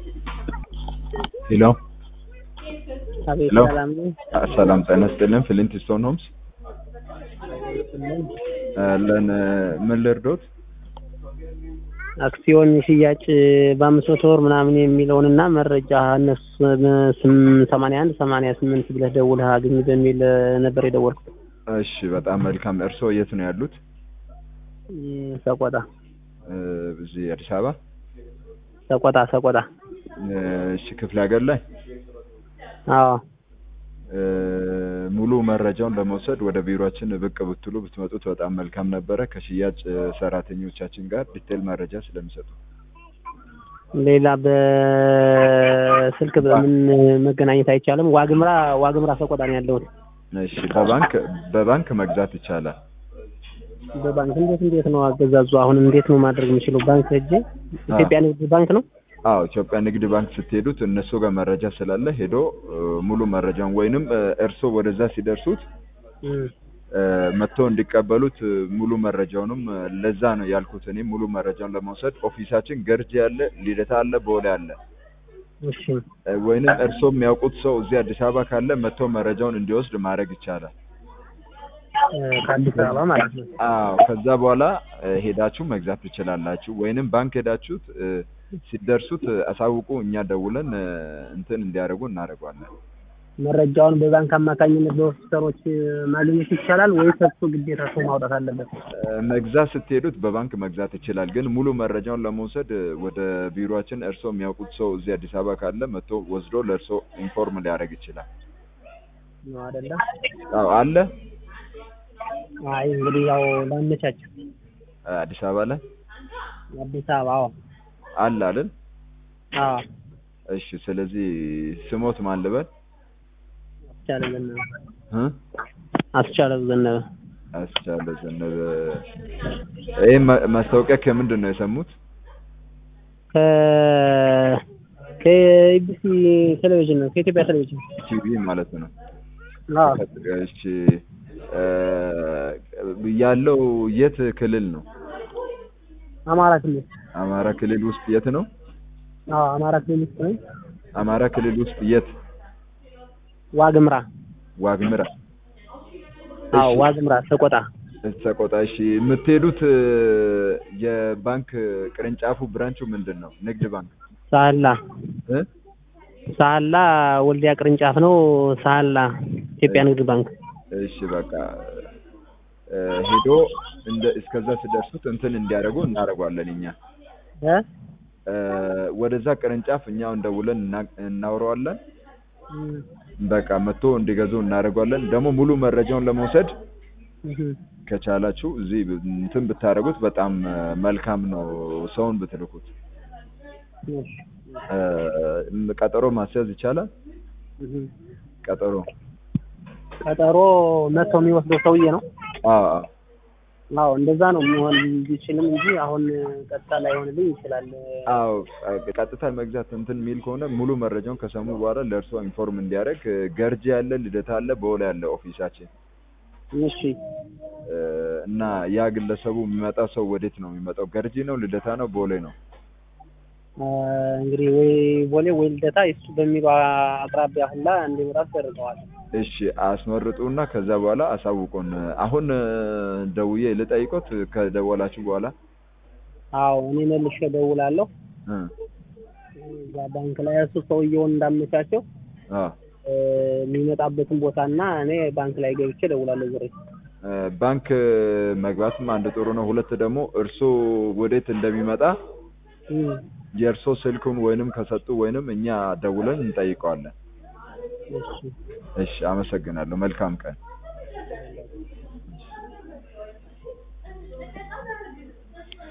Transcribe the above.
ሄሎ አቤት ሄሎ ሰላም ነው። ሰላም ጤና ይስጥልን። ፍሊንት ስቶን ሆምስ ለን ምን ልርዶት? አክሲዮን ሽያጭ በአምስት መቶ ወር ምናምን የሚለውን እና መረጃ እነሱ ሰማንያ አንድ ሰማንያ ስምንት ብለህ ደውለህ አግኝ በሚል ነበር የደወልኩት። እሺ በጣም መልካም። እርስዎ የት ነው ያሉት? እም፣ ሰቆጣ እ፣ እዚህ አዲስ አበባ። ሰቆጣ ሰቆጣ። እሺ ክፍለ ሀገር ላይ አዎ እ፣ ሙሉ መረጃውን ለመውሰድ ወደ ቢሮአችን ብቅ ብትሉ ብትመጡት በጣም መልካም ነበረ። ከሽያጭ ሰራተኞቻችን ጋር ዲቴል መረጃ ስለሚሰጡ ሌላ በስልክ በምን መገናኘት አይቻልም? ዋግምራ ዋግምራ ሰቆጣ ነው ያለሁት። እሺ በባንክ በባንክ መግዛት ይቻላል። በባንክ እንዴት እንዴት ነው አገዛዙ? አሁን እንዴት ነው ማድረግ የምችለው? ባንክ ሄጄ ኢትዮጵያ ንግድ ባንክ ነው አዎ ኢትዮጵያ ንግድ ባንክ ስትሄዱት እነሱ ጋር መረጃ ስላለ ሄዶ እ፣ ሙሉ መረጃውን ወይንም እ፣ እርስዎ ወደዛ ሲደርሱት እም፣ እ፣ መጥተው እንዲቀበሉት እ፣ ሙሉ መረጃውንም እ፣ ለዛ ነው ያልኩት። እኔ ሙሉ መረጃውን ለመውሰድ ኦፊሳችን ገርጂ አለ፣ ልደታ አለ፣ ቦሌ አለ። እሺ እ፣ ወይንም እርስዎ የሚያውቁት ሰው እዚህ አዲስ አበባ ካለ መጥተው መረጃውን እንዲወስድ ማድረግ ይቻላል። እ፣ ከአዲስ አበባ ማለት ነው። አዎ ከዛ በኋላ እ፣ ሄዳችሁ መግዛት ትችላላችሁ። ወይንም ባንክ ሄዳችሁት እ፣ ሲደርሱት እ፣ አሳውቁ፣ እኛ ደውለን እ፣ እንትን እንዲያደርጉ እናደርጓለን። መረጃውን በባንክ አማካኝነት በኦፊሰሮች ማግኘት ይቻላል ወይስ እሱ ግዴታ ሰው ማውጣት አለበት? እ፣ መግዛት ስትሄዱት በባንክ መግዛት ይችላል። ግን ሙሉ መረጃውን ለመውሰድ እ፣ ወደ ቢሮአችን እርስዎ የሚያውቁት ሰው እዚህ አዲስ አበባ ካለ መጥቶ ወስዶ ለእርስዎ ኢንፎርም ሊያደርግ ይችላል። ነው አይደለ? አዎ አለ አይ እንግዲህ ያው ላመቻች እ፣ አዲስ አበባ ላይ አዲስ አበባ አዎ አለ አይደል? አዎ እሺ ስለዚህ ስሞት ማን ልበል? አስቻለ ዘነበ እ? አስቻለ ዘነበ አስቻለ ዘነበ። ይህ ማስታወቂያ ከምንድን ነው የሰሙት? ከ ከኢቢሲ ቴሌቪዥን ነው ከኢትዮጵያ ቴሌቪዥን ቲቪ ማለት ነው። አዎ እሺ እ፣ ያለው የት ክልል ነው? አማራ ክልል አማራ ክልል ውስጥ የት ነው? አዎ አማራ ክልል ውስጥ ነኝ አማራ ክልል ውስጥ የት? ዋግምራ ዋግምራ። አዎ ዋግምራ ሰቆጣ ሰቆጣ። እሺ የምትሄዱት እ፣ የባንክ ቅርንጫፉ ብራንቹ ምንድን ነው? ንግድ ባንክ ሳህላ እ? ሳህላ ወልዲያ ቅርንጫፍ ነው ሳህላ ኢትዮጵያ ንግድ ባንክ እሺ በቃ እ፣ ሄዶ እንደ እስከዛ ሲደርሱት እንትን እንዲያደርጉ እናደርጓለን እኛ እ እ፣ ወደዛ ቅርንጫፍ እኛውን ደውለን እና- እናውረዋለን። እም፣ በቃ መጥቶ እንዲገዙ እናደርጓለን። ደግሞ ሙሉ መረጃውን ለመውሰድ እም፣ ከቻላችሁ እዚህ ብ- እንትን ብታደርጉት በጣም እ፣ መልካም ነው። ሰውን ብትልኩት እሺ፣ እ፣ ቀጠሮ ማስያዝ ይቻላል። እም። ቀጠሮ ቀጠሮ መጥቶ የሚወስደው ሰውዬ ነው አዎ አዎ። አዎ እንደዛ ነው የሚሆን ቢችልም እንጂ አሁን ቀጥታ ላይሆንልኝ ይችላል። አዎ እ፣ ቀጥታ መግዛት እንትን የሚል ከሆነ ሙሉ መረጃውን ከሰሙ በኋላ ለእርሶ ኢንፎርም እንዲያደርግ እ፣ ገርጂ አለ፣ ልደታ አለ፣ ቦሌ አለ ኦፊሳችን እሺ እ፣ እና ያ ግለሰቡ የሚመጣ ሰው ወዴት ነው የሚመጣው? ገርጂ ነው፣ ልደታ ነው፣ ቦሌ ነው? አ፣ እንግዲህ ወይ ቦሌ ወይ ልደታ እሱ በሚለው አቅራቢያ ሁላ እንዲመጣ ተደርገዋል። እሺ አስመርጡና ከዛ በኋላ አሳውቁን። አሁን እ፣ ደውዬ ልጠይቆት ከደወላችሁ በኋላ አዎ እኔ መልሼ እደውላለሁ። እ፣ እዛ ባንክ ላይ እሱ ሰውየውን እንዳመቻቸው አ እ፣ የሚመጣበትን ቦታና እኔ ባንክ ላይ ገብቼ እደውላለሁ። ዞሬ እ፣ ባንክ መግባትም አንድ ጥሩ ነው። ሁለት ደግሞ እርሶ ወዴት እንደሚመጣ እም፣ የእርሶ ስልኩን ወይንም ከሰጡ ወይንም እኛ ደውለን እንጠይቀዋለን። እሺ እሺ አመሰግናለሁ። መልካም ቀን።